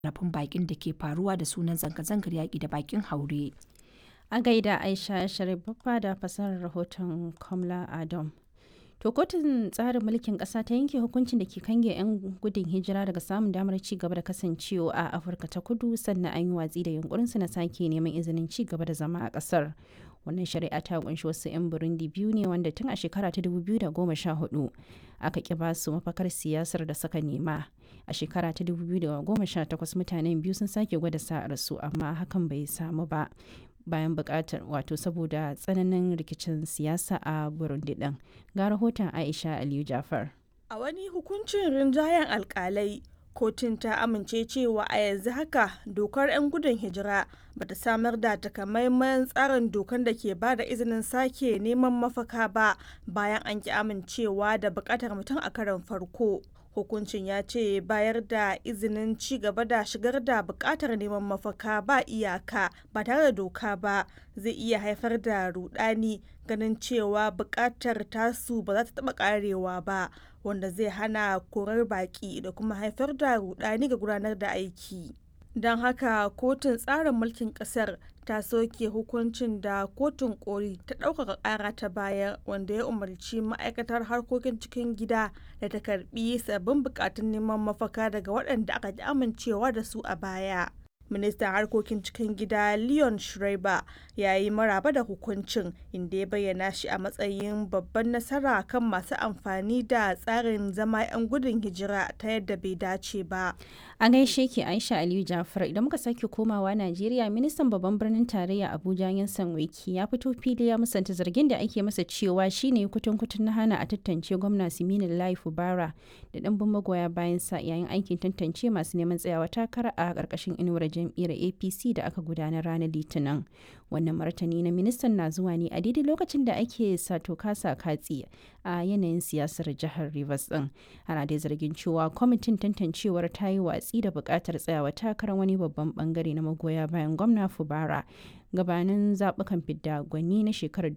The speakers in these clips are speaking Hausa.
rafin bakin da ke faruwa da sunan zanga-zangar yaƙi da bakin haure. A gaida Aisha Sharif Baffa da fasarar rahoton Kamla Adam. To kotun tsarin mulkin ƙasa ta yanke hukuncin da ke kange 'yan gudun hijira daga samun damar ci gaba da kasancewa a Afirka ta kudu sannan an yi watsi da yunkurinsu na sake neman izinin ci gaba da zama a ƙasar. Wannan shari'a ta kunshi wasu 'yan Burundi biyu ne wanda tun a shekara ta 2014 aka ƙi ba su mafakar siyasar da suka nema. A shekara ta 2018 mutanen biyu sun sake gwada sa'arsu amma hakan bai samu ba. bayan bukatar wato saboda tsananin rikicin siyasa a burundi din ga rahoton aisha aliyu jafar a wani hukuncin rinjayen alkalai kotun ta amince cewa a yanzu haka dokar 'yan gudun hijira ba ta samar da takamaiman tsarin dokar da ke ba da izinin sake neman mafaka ba bayan an ki amincewa da bukatar mutum a karon farko hukuncin ya ce bayar da izinin ci gaba da shigar da bukatar neman mafaka ba iyaka ba tare da doka ba zai iya haifar da rudani ganin cewa bukatar tasu ba za ta taba karewa ba wanda zai hana korar baki da kuma haifar da rudani ga gudanar da aiki don haka kotun tsarin mulkin kasar ta soke hukuncin da kotun koli ta ɗaukaka ƙara ta bayar wanda ya umarci ma'aikatar harkokin cikin gida da ta karbi sabbin bukatun neman mafaka daga waɗanda aka ji amincewa da su a baya ministan harkokin cikin gida leon schreiber ya yi maraba da hukuncin inda ya bayyana shi a matsayin babban nasara kan masu amfani da tsarin zama 'yan gudun hijira ta yadda bai dace ba a gaishe ki aisha aliyu jafar idan muka sake komawa najeriya ministan babban birnin tarayya abuja yansan wiki ya fito fili ya musanta zargin da ake masa cewa shine kutun kutun na hana a tantance gwamna siminin lai fubara da ɗanbin magoya bayan sa yayin aikin tantance masu neman tsayawa takara a ƙarƙashin inuwar jam'iyyar apc da aka gudanar ranar litinin wannan martani na ministan na zuwa ne a daidai lokacin da ake sato kasa katsi a yanayin siyasar jihar rivers din ana dai zargin cewa kwamitin tantancewar ta yi watsi da buƙatar tsayawa takarar wani babban bangare na magoya bayan gwamna fubara gabanin zaɓukan fidda gwani na shekarar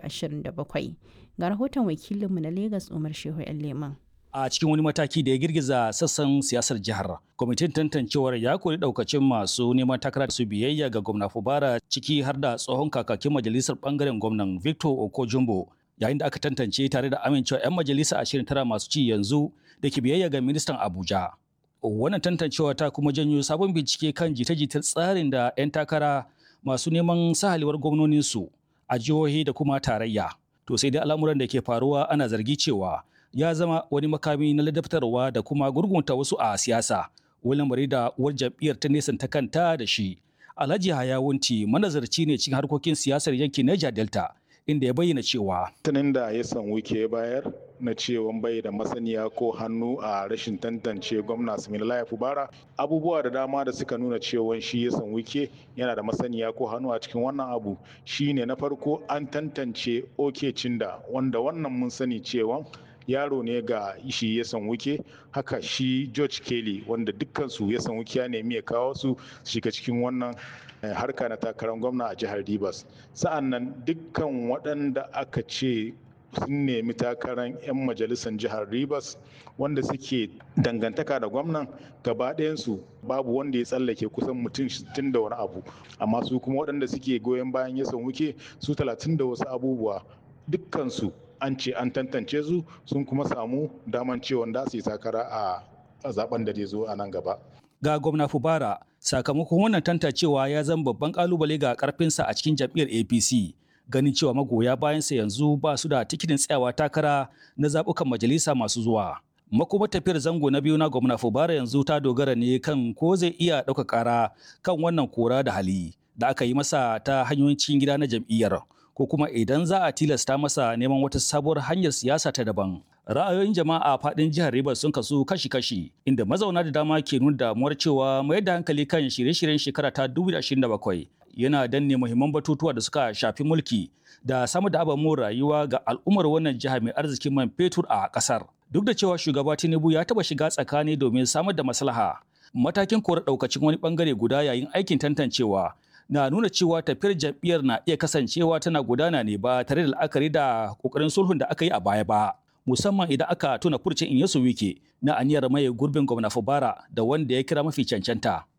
2027 ga rahoton wakilinmu na lagos umar shehu yan leman a cikin wani mataki da ya girgiza sassan siyasar jihar kwamitin tantancewar ya kori daukacin masu neman takara su biyayya ga gwamna fubara ciki har da tsohon kakakin majalisar bangaren gwamnan victor okojumbo yayin da aka tantance tare da amincewa 'yan majalisa 29 masu ci yanzu da ke biyayya ga ministan abuja wannan tantancewa ta kuma janyo sabon bincike kan jita-jitar tsarin da 'yan takara masu neman sahaliwar gwamnoninsu a jihohi da kuma tarayya to sai dai al'amuran da ke faruwa ana zargi cewa ya zama wani makami na ladabtarwa da kuma gurgunta wasu a siyasa wani lamari da uwar jam'iyyar ta nesanta kanta da shi alhaji hayawunti manazarci ne cikin harkokin siyasar yankin niger delta inda ya bayyana cewa tunin da ya san wike bayar na cewa bai da masaniya ko hannu a rashin tantance gwamna Similaye Fubara abubuwa da dama da suka nuna cewa shi ya san wike yana da masaniya ko hannu a cikin wannan abu shine na farko an tantance oke cinda wanda wannan mun sani cewa yaro ne ga shi ya san wuke haka shi george kelly wanda dukkansu ya san wuke ya nemi ya kawo su shiga cikin wannan harka na takarar gwamna a jihar rivers sa'an nan dukkan waɗanda aka ce sun nemi takarar 'yan majalisar jihar rivers wanda suke dangantaka da gwamnan gaba ɗayansu babu wanda ya tsallake kusan mutum 60 da wani abu amma su kuma waɗanda suke goyon bayan ya san wuke su 30 da wasu abubuwa dukkansu an ce an tantance su sun kuma samu daman cewa da su yi takara a zaben da zai zo a nan gaba. Ga gwamna Fubara, sakamakon wannan tantancewa ya zama babban kalubale ga karfinsa a cikin jam'iyyar APC. Ganin cewa magoya bayansa yanzu ba su da tikitin tsayawa takara na zaɓukan majalisa masu zuwa. Makuma tafiyar zango na biyu na gwamna Fubara yanzu ta dogara ne kan ko zai iya ɗauka ƙara kan wannan kora da hali da aka yi masa ta hanyoyin cikin gida na jam'iyyar. ko kuma idan za a tilasta masa neman wata sabuwar hanyar siyasa ta daban. Ra'ayoyin jama'a a faɗin jihar Rivers sun kasu kashi-kashi, inda mazauna da dama ke nuna damuwar cewa mayar da hankali kan shirye-shiryen shekara ta 2027 yana danne muhimman batutuwa da suka shafi mulki da samar da ababen rayuwa ga al'ummar wannan jiha mai arzikin man fetur a ƙasar. Duk da cewa shugaba Tinubu ya taɓa shiga tsakani domin samar da maslaha, matakin kora ɗaukacin wani ɓangare guda yayin aikin tantancewa na nuna cewa tafiyar jam'iyyar na iya kasancewa tana gudana ne ba tare da la'akari da kokarin sulhun da aka yi a baya ba. musamman idan aka tuna furcin Inyesu Wike na aniyar maye gurbin gwamna Fubara da wanda ya kira mafi cancanta.